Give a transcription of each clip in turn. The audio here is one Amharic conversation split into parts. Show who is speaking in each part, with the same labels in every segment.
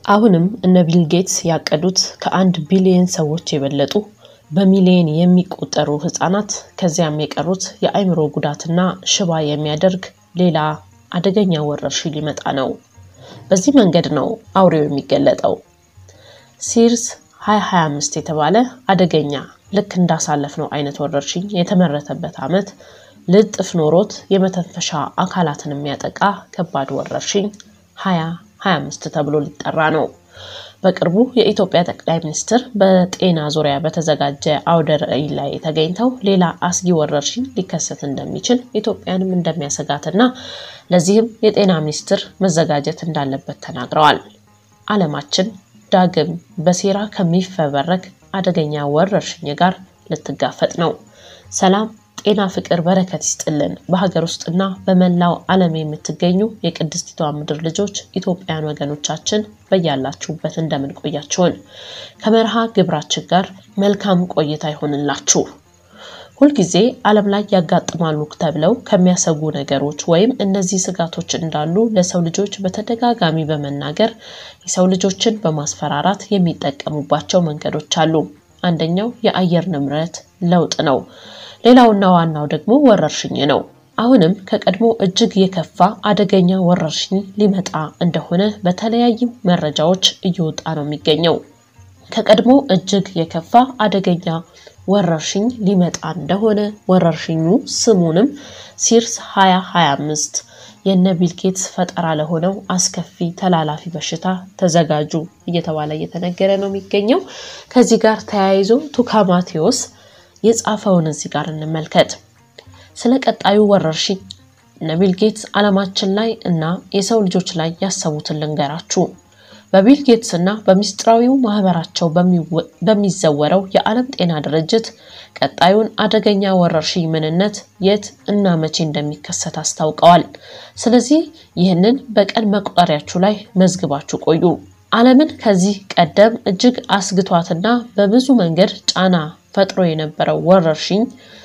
Speaker 1: አሁንም እነ ቢል ጌትስ ያቀዱት ከአንድ ቢሊየን ሰዎች የበለጡ በሚሊየን የሚቆጠሩ ህጻናት ከዚያም የቀሩት የአእምሮ ጉዳትና ሽባ የሚያደርግ ሌላ አደገኛ ወረርሽኝ ሊመጣ ነው። በዚህ መንገድ ነው አውሬው የሚገለጠው። ሲርስ 2025 የተባለ አደገኛ ልክ እንዳሳለፍነው አይነት ወረርሽኝ የተመረተበት ዓመት ልጥፍ ኖሮት የመተንፈሻ አካላትን የሚያጠቃ ከባድ ወረርሽኝ 2025 ተብሎ ሊጠራ ነው። በቅርቡ የኢትዮጵያ ጠቅላይ ሚኒስትር በጤና ዙሪያ በተዘጋጀ አውደ ርዕይ ላይ ተገኝተው ሌላ አስጊ ወረርሽኝ ሊከሰት እንደሚችል ኢትዮጵያንም እንደሚያሰጋትና ለዚህም የጤና ሚኒስትር መዘጋጀት እንዳለበት ተናግረዋል። ዓለማችን ዳግም በሴራ ከሚፈበረክ አደገኛ ወረርሽኝ ጋር ልትጋፈጥ ነው። ሰላም ጤና፣ ፍቅር፣ በረከት ይስጥልን። በሀገር ውስጥና በመላው ዓለም የምትገኙ የቅድስቲቷ ምድር ልጆች ኢትዮጵያውያን ወገኖቻችን በያላችሁበት እንደምን ቆያችሁን? ከመርሃ ግብራችን ጋር መልካም ቆይታ ይሆንላችሁ። ሁልጊዜ ዓለም ላይ ያጋጥማሉ ተብለው ከሚያሰጉ ነገሮች ወይም እነዚህ ስጋቶች እንዳሉ ለሰው ልጆች በተደጋጋሚ በመናገር የሰው ልጆችን በማስፈራራት የሚጠቀሙባቸው መንገዶች አሉ። አንደኛው የአየር ንብረት ለውጥ ነው። ሌላውና ዋናው ደግሞ ወረርሽኝ ነው። አሁንም ከቀድሞ እጅግ የከፋ አደገኛ ወረርሽኝ ሊመጣ እንደሆነ በተለያዩ መረጃዎች እየወጣ ነው የሚገኘው። ከቀድሞ እጅግ የከፋ አደገኛ ወረርሽኝ ሊመጣ እንደሆነ ወረርሽኙ ስሙንም ሲርስ 2025 የነ ቢል ጌትስ ፈጠራ ለሆነው አስከፊ ተላላፊ በሽታ ተዘጋጁ እየተባለ እየተነገረ ነው የሚገኘው። ከዚህ ጋር ተያይዞ ቱካ ማቴዎስ የጻፈውን እዚህ ጋር እንመልከት። ስለ ቀጣዩ ወረርሽኝ እነ ቢል ጌትስ ዓለማችን ላይ እና የሰው ልጆች ላይ ያሰቡትን ልንገራችሁ። በቢል ጌትስ እና በሚስጥራዊው ማህበራቸው በሚዘወረው የዓለም ጤና ድርጅት ቀጣዩን አደገኛ ወረርሽኝ ምንነት፣ የት እና መቼ እንደሚከሰት አስታውቀዋል። ስለዚህ ይህንን በቀን መቁጠሪያችሁ ላይ መዝግባችሁ ቆዩ። ዓለምን ከዚህ ቀደም እጅግ አስግቷትና በብዙ መንገድ ጫና ፈጥሮ የነበረው ወረርሽኝ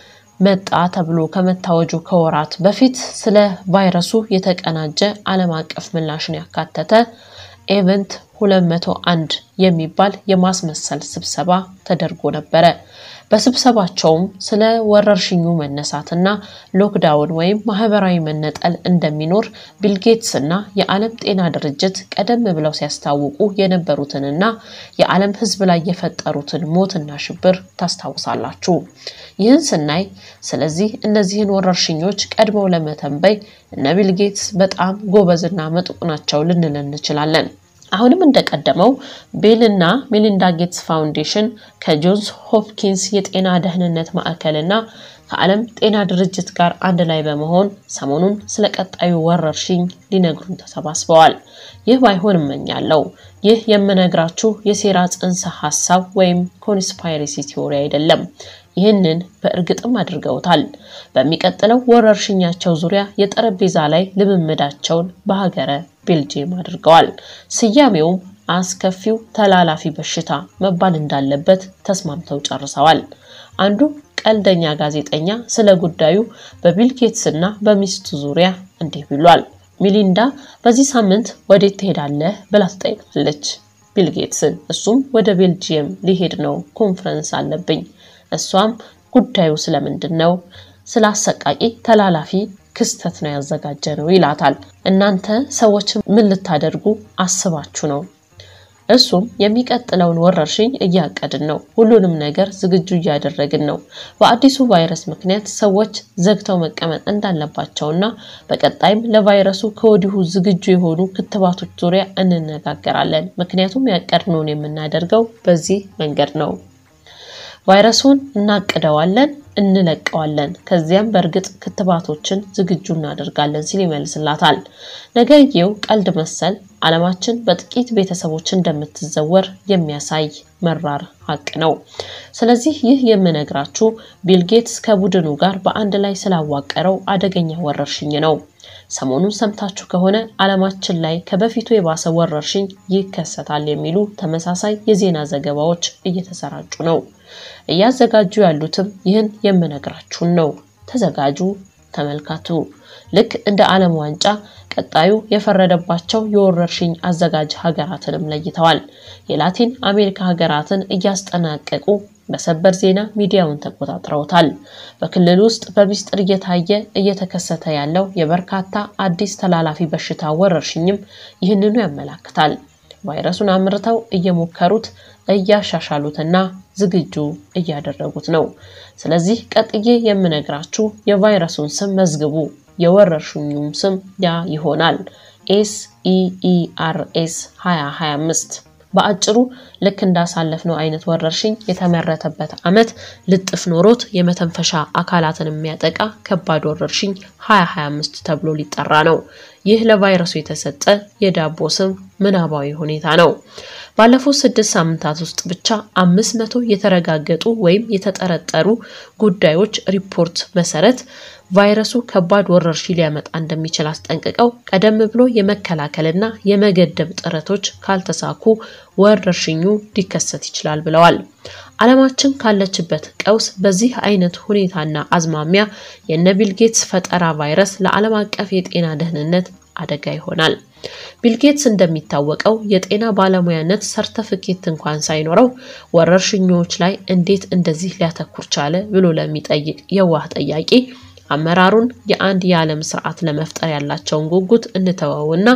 Speaker 1: መጣ ተብሎ ከመታወጁ ከወራት በፊት ስለ ቫይረሱ የተቀናጀ ዓለም አቀፍ ምላሽን ያካተተ ኤቨንት 201 የሚባል የማስመሰል ስብሰባ ተደርጎ ነበረ። በስብሰባቸውም ስለ ወረርሽኙ መነሳትና ሎክዳውን ወይም ማህበራዊ መነጠል እንደሚኖር ቢልጌትስ እና የዓለም ጤና ድርጅት ቀደም ብለው ሲያስታውቁ የነበሩትንና የዓለም ሕዝብ ላይ የፈጠሩትን ሞትና ሽብር ታስታውሳላችሁ። ይህን ስናይ ስለዚህ እነዚህን ወረርሽኞች ቀድመው ለመተንበይ እነ ቢልጌትስ በጣም ጎበዝና ምጡቅ ናቸው ልንል እንችላለን። አሁንም እንደቀደመው ቤል እና ሜሊንዳ ጌትስ ፋውንዴሽን ከጆንስ ሆፕኪንስ የጤና ደህንነት ማዕከልና ከዓለም ጤና ድርጅት ጋር አንድ ላይ በመሆን ሰሞኑን ስለ ቀጣዩ ወረርሽኝ ሊነግሩን ተሰባስበዋል። ይህ ባይሆን እመኛለሁ። ይህ የምነግራችሁ የሴራ ጽንሰ ሀሳብ ወይም ኮንስፓይሬሲ ቲዎሪ አይደለም። ይህንን በእርግጥም አድርገውታል። በሚቀጥለው ወረርሽኛቸው ዙሪያ የጠረጴዛ ላይ ልምምዳቸውን በሀገረ ቤልጅየም አድርገዋል። ስያሜውም አስከፊው ተላላፊ በሽታ መባል እንዳለበት ተስማምተው ጨርሰዋል። አንዱ ቀልደኛ ጋዜጠኛ ስለ ጉዳዩ በቢል ጌትስ እና በሚስቱ ዙሪያ እንዲህ ብሏል። ሚሊንዳ በዚህ ሳምንት ወዴት ትሄዳለህ ብላ ትጠይቃለች ቢል ጌትስን። እሱም ወደ ቤልጅየም ሊሄድ ነው፣ ኮንፈረንስ አለብኝ። እሷም ጉዳዩ ስለምንድን ነው? ስለ አሰቃቂ ተላላፊ ክስተት ነው ያዘጋጀ ነው ይላታል። እናንተ ሰዎች ምን ልታደርጉ አስባችሁ ነው? እሱም የሚቀጥለውን ወረርሽኝ እያቀድን ነው፣ ሁሉንም ነገር ዝግጁ እያደረግን ነው። በአዲሱ ቫይረስ ምክንያት ሰዎች ዘግተው መቀመጥ እንዳለባቸውና በቀጣይም ለቫይረሱ ከወዲሁ ዝግጁ የሆኑ ክትባቶች ዙሪያ እንነጋገራለን። ምክንያቱም ያቀድነውን የምናደርገው በዚህ መንገድ ነው። ቫይረሱን እናቅደዋለን፣ እንለቀዋለን። ከዚያም በእርግጥ ክትባቶችን ዝግጁ እናደርጋለን ሲል ይመልስላታል። ነገርየው ቀልድ መሰል ዓለማችን በጥቂት ቤተሰቦች እንደምትዘወር የሚያሳይ መራር ሀቅ ነው። ስለዚህ ይህ የምነግራችሁ ቢል ጌትስ ከቡድኑ ጋር በአንድ ላይ ስላዋቀረው አደገኛ ወረርሽኝ ነው። ሰሞኑን ሰምታችሁ ከሆነ ዓለማችን ላይ ከበፊቱ የባሰ ወረርሽኝ ይከሰታል የሚሉ ተመሳሳይ የዜና ዘገባዎች እየተሰራጩ ነው። እያዘጋጁ ያሉትም ይህን የምነግራችሁን ነው። ተዘጋጁ፣ ተመልከቱ። ልክ እንደ ዓለም ዋንጫ ቀጣዩ የፈረደባቸው የወረርሽኝ አዘጋጅ ሀገራትንም ለይተዋል። የላቲን አሜሪካ ሀገራትን እያስጠናቀቁ በሰበር ዜና ሚዲያውን ተቆጣጥረውታል። በክልል ውስጥ በሚስጥር እየታየ እየተከሰተ ያለው የበርካታ አዲስ ተላላፊ በሽታ ወረርሽኝም ይህንኑ ያመላክታል። ቫይረሱን አምርተው እየሞከሩት እያሻሻሉትና ዝግጁ እያደረጉት ነው። ስለዚህ ቀጥዬ የምነግራችሁ የቫይረሱን ስም መዝግቡ። የወረርሽኙም ስም ያ ይሆናል። ኤስ ኢ ኢ አር ኤስ 2025 በአጭሩ ልክ እንዳሳለፍነው አይነት ወረርሽኝ የተመረተበት ዓመት ልጥፍ ኖሮት የመተንፈሻ አካላትን የሚያጠቃ ከባድ ወረርሽኝ 2025 ተብሎ ሊጠራ ነው። ይህ ለቫይረሱ የተሰጠ የዳቦ ስም ምናባዊ ሁኔታ ነው። ባለፉት ስድስት ሳምንታት ውስጥ ብቻ አምስት መቶ የተረጋገጡ ወይም የተጠረጠሩ ጉዳዮች ሪፖርት መሰረት ቫይረሱ ከባድ ወረርሽኝ ሊያመጣ እንደሚችል አስጠንቅቀው ቀደም ብሎ የመከላከልና የመገደብ ጥረቶች ካልተሳኩ ወረርሽኙ ሊከሰት ይችላል ብለዋል። ዓለማችን ካለችበት ቀውስ በዚህ አይነት ሁኔታና አዝማሚያ የነ ቢል ጌትስ ፈጠራ ቫይረስ ለዓለም አቀፍ የጤና ደህንነት አደጋ ይሆናል። ቢልጌትስ እንደሚታወቀው የጤና ባለሙያነት ሰርተፍኬት እንኳን ሳይኖረው ወረርሽኞች ላይ እንዴት እንደዚህ ሊያተኩር ቻለ ብሎ ለሚጠይቅ የዋህ ጠያቂ አመራሩን የአንድ የዓለም ስርዓት ለመፍጠር ያላቸውን ጉጉት እንተወውና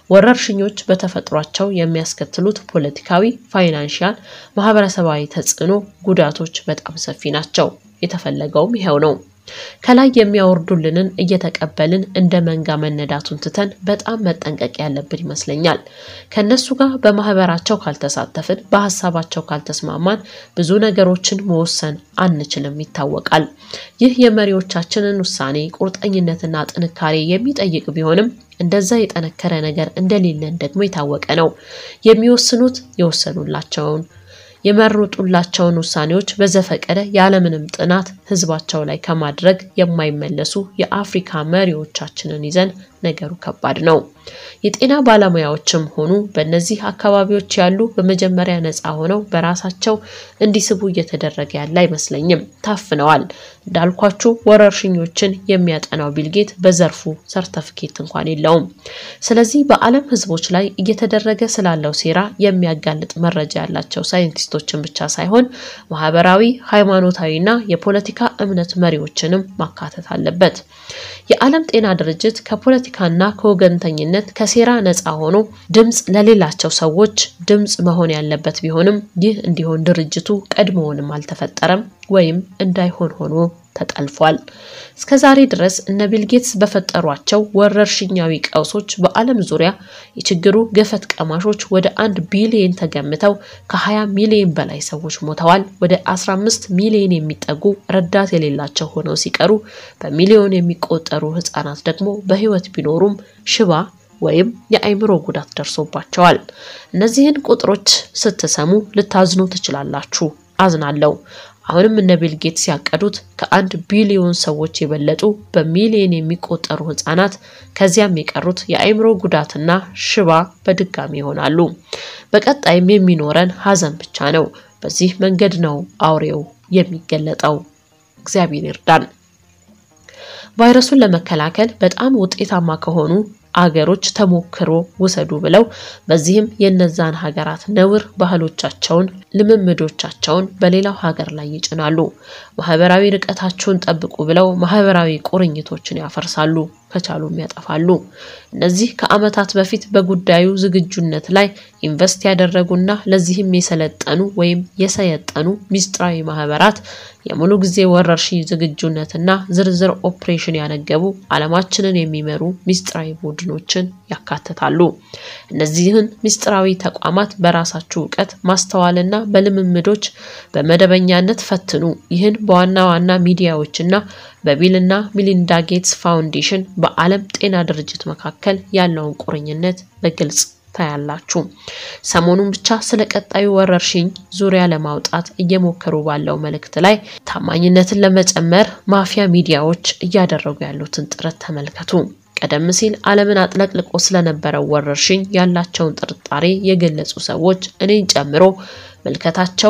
Speaker 1: ወረርሽኞች በተፈጥሯቸው የሚያስከትሉት ፖለቲካዊ፣ ፋይናንሻል፣ ማህበረሰባዊ ተጽዕኖ ጉዳቶች በጣም ሰፊ ናቸው። የተፈለገውም ይኸው ነው። ከላይ የሚያወርዱልንን እየተቀበልን እንደ መንጋ መነዳቱን ትተን በጣም መጠንቀቅ ያለብን ይመስለኛል። ከእነሱ ጋር በማህበራቸው ካልተሳተፍን፣ በሀሳባቸው ካልተስማማን ብዙ ነገሮችን መወሰን አንችልም ይታወቃል። ይህ የመሪዎቻችንን ውሳኔ ቁርጠኝነትና ጥንካሬ የሚጠይቅ ቢሆንም እንደዛ የጠነከረ ነገር እንደሌለን ደግሞ የታወቀ ነው። የሚወስኑት የወሰኑላቸውን የመረጡላቸውን ውሳኔዎች በዘፈቀደ ያለምንም ጥናት ህዝባቸው ላይ ከማድረግ የማይመለሱ የአፍሪካ መሪዎቻችንን ይዘን ነገሩ ከባድ ነው። የጤና ባለሙያዎችም ሆኑ በእነዚህ አካባቢዎች ያሉ በመጀመሪያ ነፃ ሆነው በራሳቸው እንዲስቡ እየተደረገ ያለ አይመስለኝም። ታፍነዋል። እንዳልኳችሁ ወረርሽኞችን የሚያጠናው ቢልጌት በዘርፉ ሰርተፍኬት እንኳን የለውም። ስለዚህ በዓለም ህዝቦች ላይ እየተደረገ ስላለው ሴራ የሚያጋልጥ መረጃ ያላቸው ሳይንቲስቶችን ብቻ ሳይሆን ማህበራዊ፣ ሃይማኖታዊና የፖለቲካ እምነት መሪዎችንም ማካተት አለበት። የዓለም ጤና ድርጅት ከፖለቲካና ከወገንተኝነት ከሴራ ነፃ ሆኖ ድምፅ ለሌላቸው ሰዎች ድምፅ መሆን ያለበት ቢሆንም ይህ እንዲሆን ድርጅቱ ቀድሞውንም አልተፈጠረም ወይም እንዳይሆን ሆኖ ተጠልፏል። እስከ ዛሬ ድረስ እነ ቢልጌትስ በፈጠሯቸው ወረርሽኛዊ ቀውሶች በዓለም ዙሪያ የችግሩ ገፈት ቀማሾች ወደ አንድ ቢሊየን ተገምተው ከ20 ሚሊዮን በላይ ሰዎች ሞተዋል። ወደ 15 ሚሊዮን የሚጠጉ ረዳት የሌላቸው ሆነው ሲቀሩ በሚሊዮን የሚቆጠሩ ህጻናት ደግሞ በህይወት ቢኖሩም ሽባ ወይም የአእምሮ ጉዳት ደርሶባቸዋል። እነዚህን ቁጥሮች ስትሰሙ ልታዝኑ ትችላላችሁ። አዝናለሁ። አሁንም እነ ቢል ጌትስ ያቀዱት ከአንድ ቢሊዮን ሰዎች የበለጡ በሚሊዮን የሚቆጠሩ ህጻናት ከዚያም የቀሩት የአእምሮ ጉዳትና ሽባ በድጋሚ ይሆናሉ። በቀጣይም የሚኖረን ሀዘን ብቻ ነው። በዚህ መንገድ ነው አውሬው የሚገለጠው። እግዚአብሔር ይርዳን። ቫይረሱን ለመከላከል በጣም ውጤታማ ከሆኑ አገሮች ተሞክሮ ውሰዱ ብለው በዚህም የነዛን ሀገራት ነውር ባህሎቻቸውን፣ ልምምዶቻቸውን በሌላው ሀገር ላይ ይጭናሉ። ማህበራዊ ርቀታቸውን ጠብቁ ብለው ማህበራዊ ቁርኝቶችን ያፈርሳሉ፣ ከቻሉም ያጠፋሉ። እነዚህ ከዓመታት በፊት በጉዳዩ ዝግጁነት ላይ ኢንቨስት ያደረጉና ለዚህም የሰለጠኑ ወይም የሰየጠኑ ሚስጥራዊ ማህበራት የሙሉ ጊዜ ወረርሽኝ ዝግጁነትና ዝርዝር ኦፕሬሽን ያነገቡ ዓለማችንን የሚመሩ ሚስጥራዊ ቡድኖችን ያካትታሉ። እነዚህን ሚስጥራዊ ተቋማት በራሳችሁ እውቀት ማስተዋልና በልምምዶች በመደበኛነት ፈትኑ። ይህን በዋና ዋና ሚዲያዎችና በቢልና ሚሊንዳ ጌትስ ፋውንዴሽን በዓለም ጤና ድርጅት መካከል ያለውን ቁርኝነት በግልጽ ታያላችሁ። ሰሞኑን ብቻ ስለ ቀጣዩ ወረርሽኝ ዙሪያ ለማውጣት እየሞከሩ ባለው መልእክት ላይ ታማኝነትን ለመጨመር ማፊያ ሚዲያዎች እያደረጉ ያሉትን ጥረት ተመልከቱ። ቀደም ሲል ዓለምን አጥለቅልቆ ስለነበረው ወረርሽኝ ያላቸውን ጥርጣሬ የገለጹ ሰዎች እኔን ጨምሮ ምልከታቸው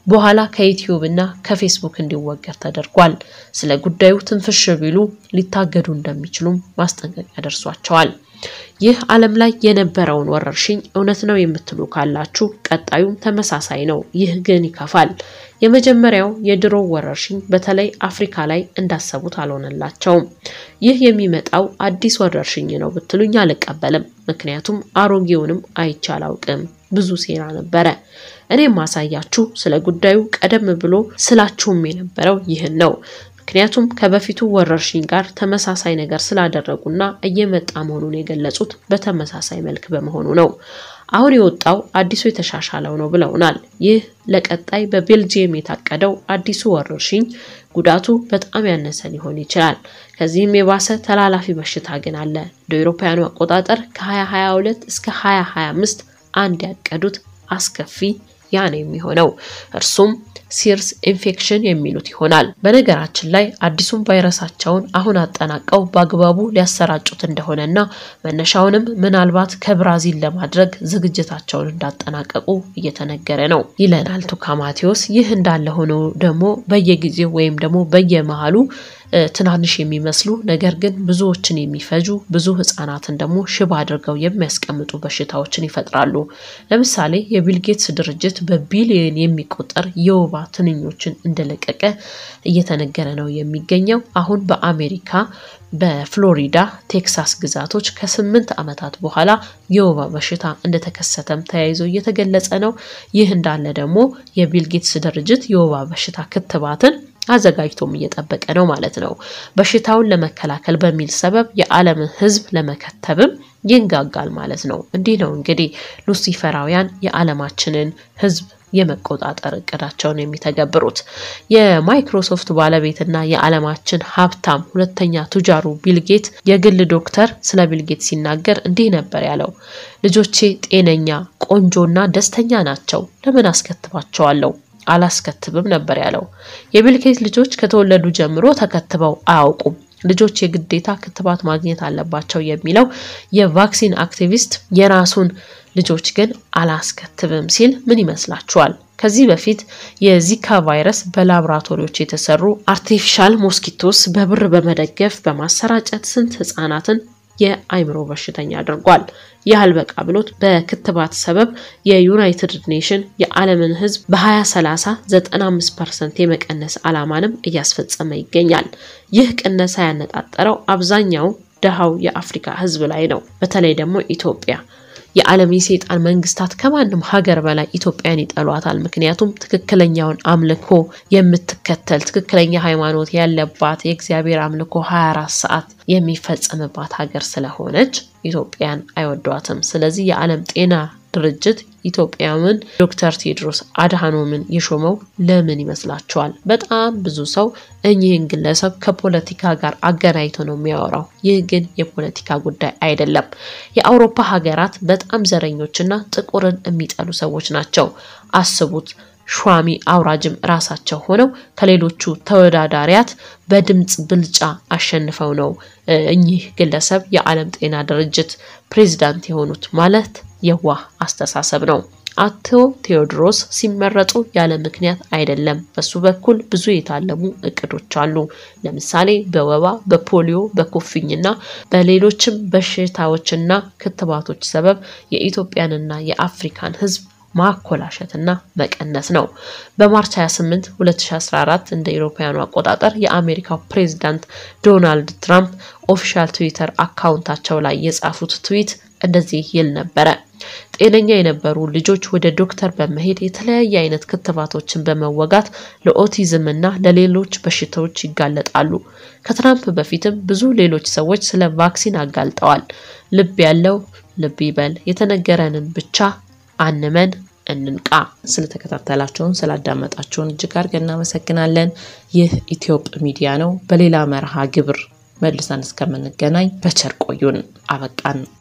Speaker 1: በኋላ ከዩትዩብ እና ከፌስቡክ እንዲወገድ ተደርጓል። ስለ ጉዳዩ ትንፍሽ ቢሉ ሊታገዱ እንደሚችሉም ማስጠንቀቂያ ደርሷቸዋል። ይህ ዓለም ላይ የነበረውን ወረርሽኝ እውነት ነው የምትሉ ካላችሁ ቀጣዩም ተመሳሳይ ነው። ይህ ግን ይከፋል። የመጀመሪያው የድሮ ወረርሽኝ በተለይ አፍሪካ ላይ እንዳሰቡት አልሆነላቸውም። ይህ የሚመጣው አዲስ ወረርሽኝ ነው ብትሉኝ አልቀበልም። ምክንያቱም አሮጌውንም አይቼ አላውቅም። ብዙ ሴራ ነበረ። እኔ ማሳያችሁ ስለ ጉዳዩ ቀደም ብሎ ስላችሁም የነበረው ይህን ነው። ምክንያቱም ከበፊቱ ወረርሽኝ ጋር ተመሳሳይ ነገር ስላደረጉና እየመጣ መሆኑን የገለጹት በተመሳሳይ መልክ በመሆኑ ነው። አሁን የወጣው አዲሱ የተሻሻለው ነው ብለውናል። ይህ ለቀጣይ በቤልጂየም የታቀደው አዲሱ ወረርሽኝ ጉዳቱ በጣም ያነሰ ሊሆን ይችላል። ከዚህም የባሰ ተላላፊ በሽታ ግን አለ። እንደ አውሮፓውያኑ አቆጣጠር ከ2022 እስከ 2025 አንድ ያቀዱት አስከፊ ያ ነው የሚሆነው እርሱም ሲርስ ኢንፌክሽን የሚሉት ይሆናል። በነገራችን ላይ አዲሱን ቫይረሳቸውን አሁን አጠናቀው በአግባቡ ሊያሰራጩት እንደሆነና መነሻውንም ምናልባት ከብራዚል ለማድረግ ዝግጅታቸውን እንዳጠናቀቁ እየተነገረ ነው ይለናል ቱካ ማቴዎስ። ይህ እንዳለ ሆኖ ደግሞ በየጊዜው ወይም ደግሞ በየመሃሉ ትናንሽ የሚመስሉ ነገር ግን ብዙዎችን የሚፈጁ ብዙ ሕጻናትን ደግሞ ሽባ አድርገው የሚያስቀምጡ በሽታዎችን ይፈጥራሉ። ለምሳሌ የቢልጌትስ ድርጅት በቢሊዮን የሚቆጠር የወባ ትንኞችን እንደለቀቀ እየተነገረ ነው የሚገኘው። አሁን በአሜሪካ በፍሎሪዳ፣ ቴክሳስ ግዛቶች ከስምንት ዓመታት በኋላ የወባ በሽታ እንደተከሰተም ተያይዞ እየተገለጸ ነው። ይህ እንዳለ ደግሞ የቢልጌትስ ድርጅት የወባ በሽታ ክትባትን አዘጋጅቶም እየጠበቀ ነው ማለት ነው። በሽታውን ለመከላከል በሚል ሰበብ የዓለምን ሕዝብ ለመከተብም ይንጋጋል ማለት ነው። እንዲህ ነው እንግዲህ ሉሲፈራውያን የዓለማችንን ሕዝብ የመቆጣጠር እቅዳቸውን የሚተገብሩት። የማይክሮሶፍት ባለቤትና የዓለማችን ሀብታም ሁለተኛ ቱጃሩ ቢልጌት የግል ዶክተር ስለ ቢልጌት ሲናገር እንዲህ ነበር ያለው። ልጆቼ ጤነኛ፣ ቆንጆና ደስተኛ ናቸው። ለምን አስከትባቸዋለሁ? አላስከትብም ነበር ያለው። የቢልጌት ልጆች ከተወለዱ ጀምሮ ተከትበው አያውቁም። ልጆች የግዴታ ክትባት ማግኘት አለባቸው የሚለው የቫክሲን አክቲቪስት የራሱን ልጆች ግን አላስከትብም ሲል ምን ይመስላችኋል? ከዚህ በፊት የዚካ ቫይረስ በላቦራቶሪዎች የተሰሩ አርቲፊሻል ሞስኪቶስ በብር በመደገፍ በማሰራጨት ስንት ህጻናትን የአይምሮ በሽተኛ አድርጓል። ይህ አልበቃ ብሎት በክትባት ሰበብ የዩናይትድ ኔሽን የዓለምን ህዝብ በ2030 95 ፐርሰንት የመቀነስ ዓላማንም እያስፈጸመ ይገኛል። ይህ ቅነሳ ያነጣጠረው አብዛኛው ደሃው የአፍሪካ ህዝብ ላይ ነው። በተለይ ደግሞ ኢትዮጵያ የዓለም የሰይጣን መንግስታት ከማንም ሀገር በላይ ኢትዮጵያን ይጠሏታል። ምክንያቱም ትክክለኛውን አምልኮ የምትከተል ትክክለኛ ሃይማኖት ያለባት የእግዚአብሔር አምልኮ 24 ሰዓት የሚፈጸምባት ሀገር ስለሆነች ኢትዮጵያን አይወዷትም። ስለዚህ የዓለም ጤና ድርጅት ኢትዮጵያውን ዶክተር ቴድሮስ አድሃኖምን የሾመው ለምን ይመስላችኋል? በጣም ብዙ ሰው እኚህን ግለሰብ ከፖለቲካ ጋር አገናኝቶ ነው የሚያወራው። ይህ ግን የፖለቲካ ጉዳይ አይደለም። የአውሮፓ ሀገራት በጣም ዘረኞችና ጥቁርን የሚጠሉ ሰዎች ናቸው። አስቡት። ሿሚ አውራጅም ራሳቸው ሆነው ከሌሎቹ ተወዳዳሪያት በድምፅ ብልጫ አሸንፈው ነው እኚህ ግለሰብ የዓለም ጤና ድርጅት ፕሬዚዳንት የሆኑት ማለት የዋህ አስተሳሰብ ነው። አቶ ቴዎድሮስ ሲመረጡ ያለ ምክንያት አይደለም። በሱ በኩል ብዙ የታለሙ እቅዶች አሉ። ለምሳሌ በወባ፣ በፖሊዮ፣ በኩፍኝና በሌሎችም በሽታዎችና ክትባቶች ሰበብ የኢትዮጵያንና የአፍሪካን ሕዝብ ማኮላሸትና መቀነስ ነው። በማርች 28 2014 እንደ አውሮፓውያኑ አቆጣጠር የአሜሪካው ፕሬዝዳንት ዶናልድ ትራምፕ ኦፊሻል ትዊተር አካውንታቸው ላይ የጻፉት ትዊት እንደዚህ ይል ነበረ። ጤነኛ የነበሩ ልጆች ወደ ዶክተር በመሄድ የተለያየ አይነት ክትባቶችን በመወጋት ለኦቲዝም እና ለሌሎች በሽታዎች ይጋለጣሉ። ከትራምፕ በፊትም ብዙ ሌሎች ሰዎች ስለ ቫክሲን አጋልጠዋል። ልብ ያለው ልብ ይበል። የተነገረንን ብቻ አንመን እንንቃ። ስለተከታተላችሁን ስላዳመጣችሁን እጅግ አድርገን እናመሰግናለን። ይህ ኢትዮጵ ሚዲያ ነው። በሌላ መርሃ ግብር መልሰን እስከምንገናኝ በቸር ቆዩን። አበቃን።